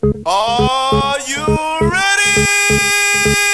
Are you ready?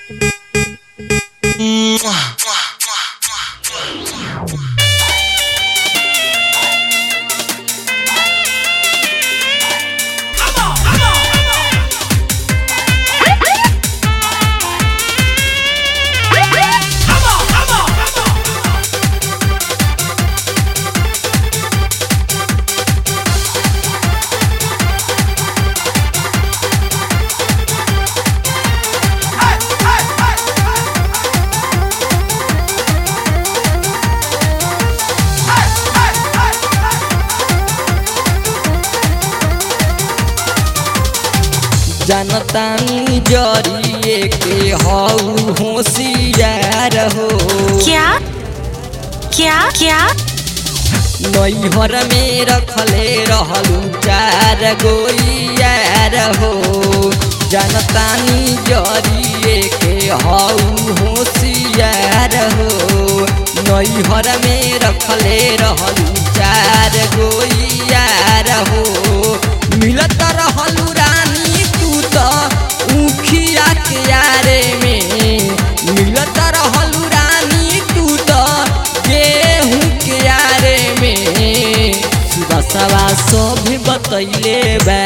जनतानी जरिए के हऊ होशियार हो क्या क्या क्या नैहर में रखले रहलू चार गोइयार हो जनतानी जरिए के हऊ होशियार हो नैहर में रखले रहलू चार गोइयार हो मिलत रहलू रानी तू तो उखिया के यारे में मिलत रहलू रानी तू तो गेहूं के यारे में सुबसवा सब बतैले बा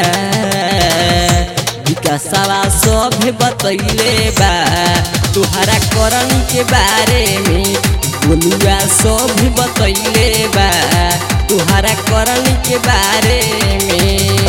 विकासवा सब बतैले बा तुहरा करन के बारे में बोलुआ सब बतैले बा तुहरा करन के बारे में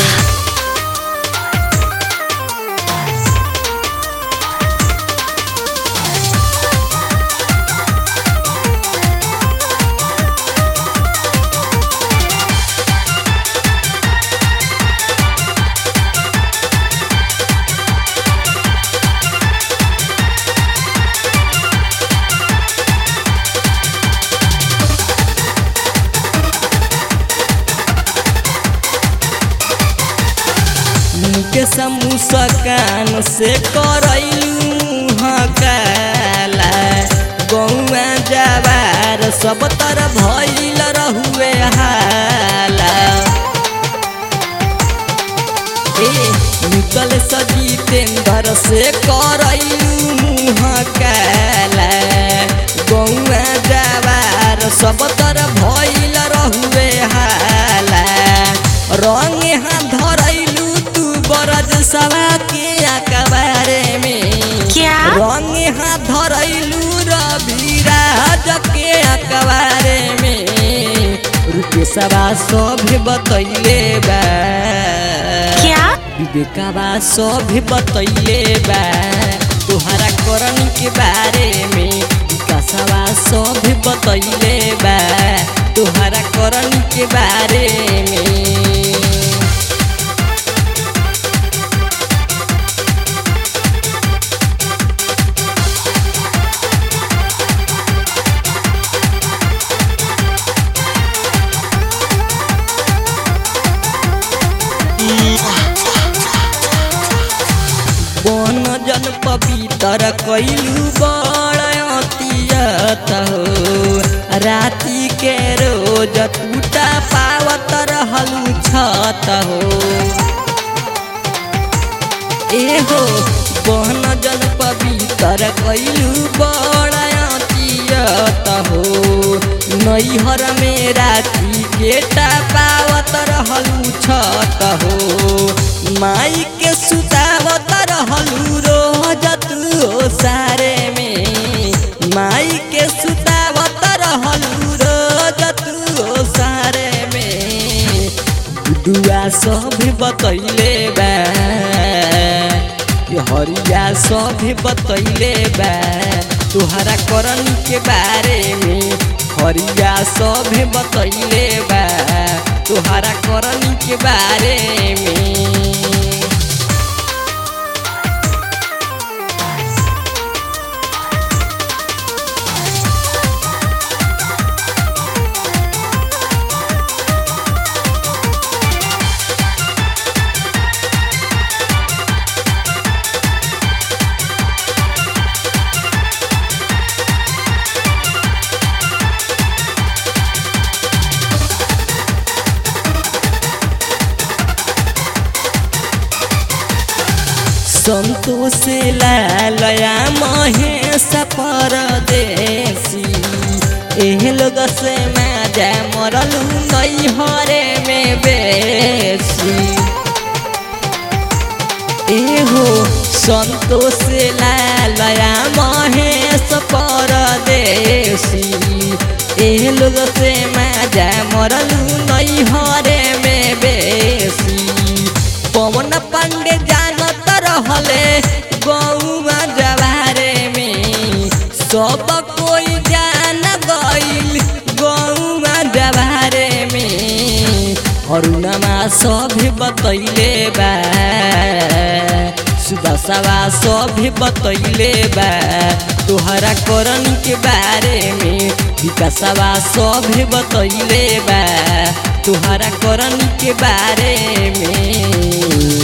के समुसकान से करैलू हकाला गौआ जवार सब तर भइल रहुए हाला ए निकल सजीतेंद्र से करैलू मुहकाला गौआ जवार सब तर भइल रहुए हाला रंग हाथ धरैलू तू बरज सवा के अकबारे में क्या? रंग हाथ धरैलू रविराज के अकबारे में रुके सवा सब बतैले बा क्या? विवेकवा सब बतैले बा तुहरा करन के बारे में विकासवा सब बतैले बा तुहरा करन के बारे में बन जन पवित्र कैलू बड़तियत हो राति के रोज टूटा पावत रहलू छत हो एहो बन जन पवित्र कैलू बड़तियत हो नैहर में राति के पावत रहलू छत हो माई के सुतावत रहलू रोज तू सारे में माई के सुतावत रहलू रोज तू सारे में दुआ सब बतैले बा ये हरिया सब बतैले बा तुहरा करन के बारे में हरिया सब बतैले बा तुहरा करन के बारे में संतोष लालया महेश परदेसी एह लोग से माजा मरलू नई हरे में बेसी एहो संतोष लालया महेश परदेसी एह लोग से माजा मरलू नई हरे में बेसी पवन पांडे जानत रहले गौवा जवारे में सब कोई जान गईल गौवा जवारे में अरुणमा सभी बतैले बा सुदसवा सभी बतैले बा तोहरा करनी के बारे में विकासवा सभी बतैले बा तोहरा करनी के बारे में